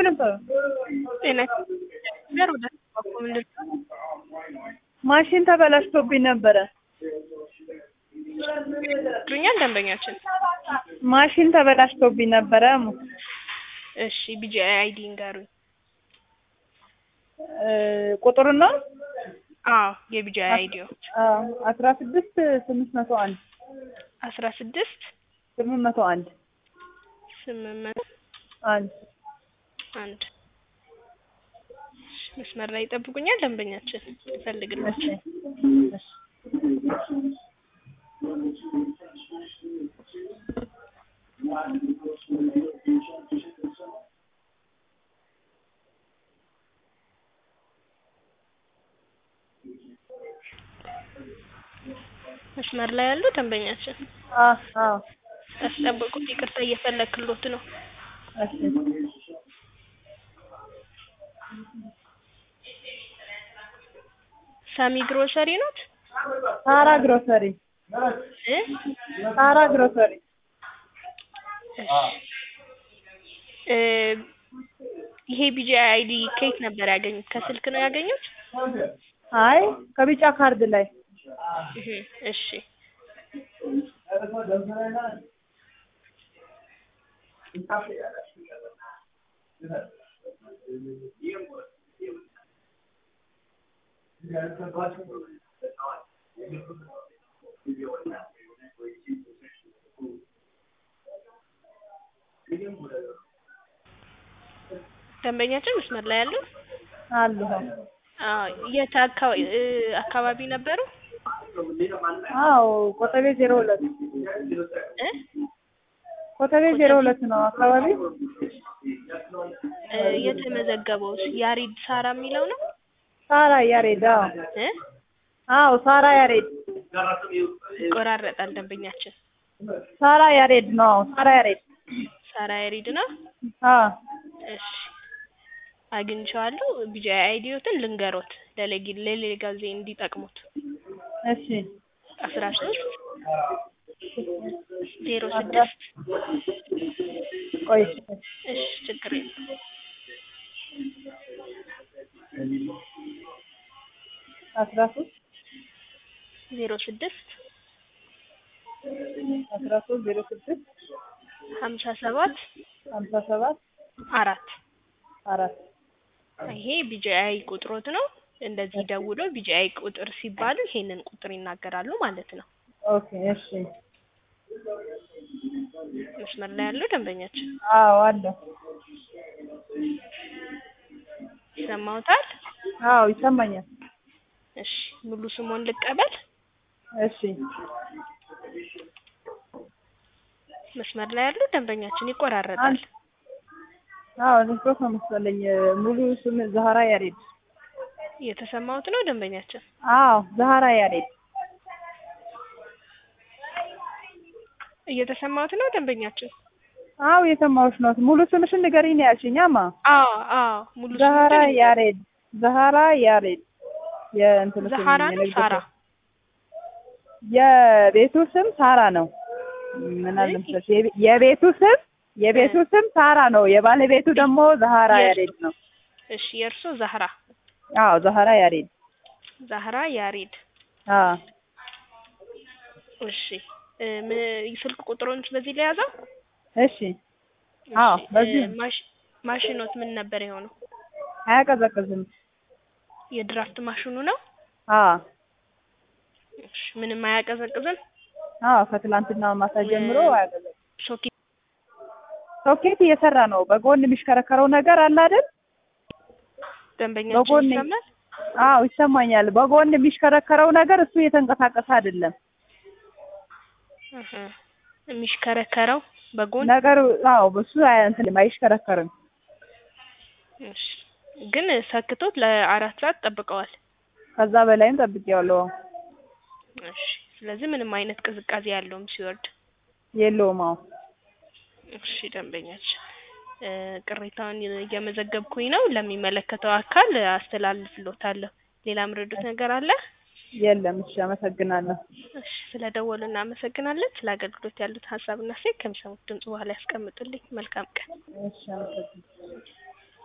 ነበር። ጤና ጋር ወደ ምንድን ማሽን ተበላሽቶብኝ ነበረ። ዱኛል ደንበኛችን ማሽን ተበላሽቶብኝ ነበረ። እሺ ቢጂአይ አይዲ ንገሩኝ። እ ቁጥሩ ነው አዎ የቢጂአይ አይዲዮ አስራ ስድስት ስምንት መቶ አንድ አስራ ስድስት ስምንት መቶ አንድ ስምንት መቶ አንድ አንድ መስመር ላይ ይጠብቁኛል ደንበኛችን ይፈልግልኝ እሺ እሺ መስመር ላይ ያሉ ደንበኛችን አ አዎ ያስጠበቁት ይቅርታ እየፈለክሎት ነው እሺ ሳሚ ግሮሰሪ ኖት ሳራ ግሮሰሪ እ ሳራ ግሮሰሪ እ ይሄ ቢጂአይ አይዲ ከየት ነበር ያገኙት? ከስልክ ነው ያገኙት? አይ ከቢጫ ካርድ ላይ እህ እሺ ደንበኛችን መስመር ላይ ያሉ አሉ አዎ የት አካባቢ እ አካባቢ ነበሩ? አዎ ኮተቤ ዜሮ ሁለት እ ኮተቤ ዜሮ ሁለት ነው አካባቢ እ የተመዘገበው ያሬድ ሳራ የሚለው ነው ሳራ ያሬድ አዎ እ አዎ ሳራ ያሬድ ይቆራረጣል ደንበኛችን ሳራ ያሬድ ነው አዎ ሳራ ያሬድ ሳራ ያሬድ ነው አዎ እሺ አግኝቼዋለሁ ቢጂአይ አይዲዮትን ልንገሮት ለሌጊ ለሌላ ጊዜ እንዲጠቅሙት እሺ አስራ ሶስት ዜሮ ስድስት ቆይ እሺ ችግር የለም አስራ ሶስት ዜሮ ስድስት አስራ ሶስት ዜሮ ስድስት ሀምሳ ሰባት ሀምሳ ሰባት አራት አራት ይሄ ቢጂአይ ቁጥሮት ነው እንደዚህ ደውሎ ቢጂአይ ቁጥር ሲባሉ ይሄንን ቁጥር ይናገራሉ ማለት ነው ኦኬ እሺ መስመር ላይ ያለው ደንበኛችን አዎ አለ ይሰማውታል አዎ ይሰማኛል እሺ ሙሉ ስሞን ልቀበል እሺ መስመር ላይ ያለው ደንበኛችን ይቆራረጣል አዎ ኔትወርክ ነው መሰለኝ ሙሉ ስም ዛህራ ያሬድ እየተሰማውት ነው ደንበኛችን አዎ ዛህራ ያሬድ እየተሰማውት ነው ደንበኛችን አዎ የሰማሁሽ ነው ሙሉ ስምሽን ንገሪኝ ነው ያልሽኛማ አዎ አዎ ሙሉ ዛህራ ስሞትን ያሬድ ዛህራ ያሬድ የእንትኑ ስም ዛህራ ነው የንግድ ሳራ ስም የቤቱ ስም ሳራ ነው ምን አለ መሰለሽ የቤ- የቤቱ ስም የቤቱ ስም ሳራ ነው የባለቤቱ ደግሞ ዛህራ የእሱ- ያሬድ ነው እሺ የእርሶ ዛህራ አዎ ዛህራ ያሬድ ዛህራ ያሬድ አዎ እሺ እ ምን ስልክ ቁጥሩን በዚህ ላይ ያዘው እሺ አዎ እሺ፣ በዚህ እ ማሽ ማሽኖት ምን ነበር የሆነው አያቀዘቅዝም የድራፍት ማሽኑ ነው አዎ እሺ ምንም አያቀዘቅዝም አዎ ከትላንትና ማታ ጀምሮ እ- አያቀዘቅዝም ሶኬት ሶኬት እየሰራ ነው በጎን የሚሽከረከረው ነገር አለ አይደል ደንበኛችን በጎን ይሰማል አዎ ይሰማኛል በጎን የሚሽከረከረው ነገር እሱ እየተንቀሳቀሰ አይደለም እህ የሚሽከረከረው በጎን ነገሩ አዎ በሱ አይ- እንትን አይሽከረከርም እሺ ግን ሰክቶት ለአራት ሰዓት ጠብቀዋል ከዛ በላይም ጠብቄዋለሁ እሺ ስለዚህ ምንም አይነት ቅዝቃዜ ያለውም ሲወርድ የለውም አዎ እሺ ደንበኛችን እ ቅሬታውን እየመዘገብኩኝ ነው ለሚመለከተው አካል አስተላልፍሎታለሁ ሌላ ምረዱት ነገር አለ የለም እሺ አመሰግናለሁ እሺ ስለ ደወሉ እናመሰግናለን ስለ አገልግሎት ያሉት ሀሳብና ሴት ከሚሰሙት ድምጽ በኋላ ያስቀምጡልኝ መልካም ቀን እሺ አመሰግናለሁ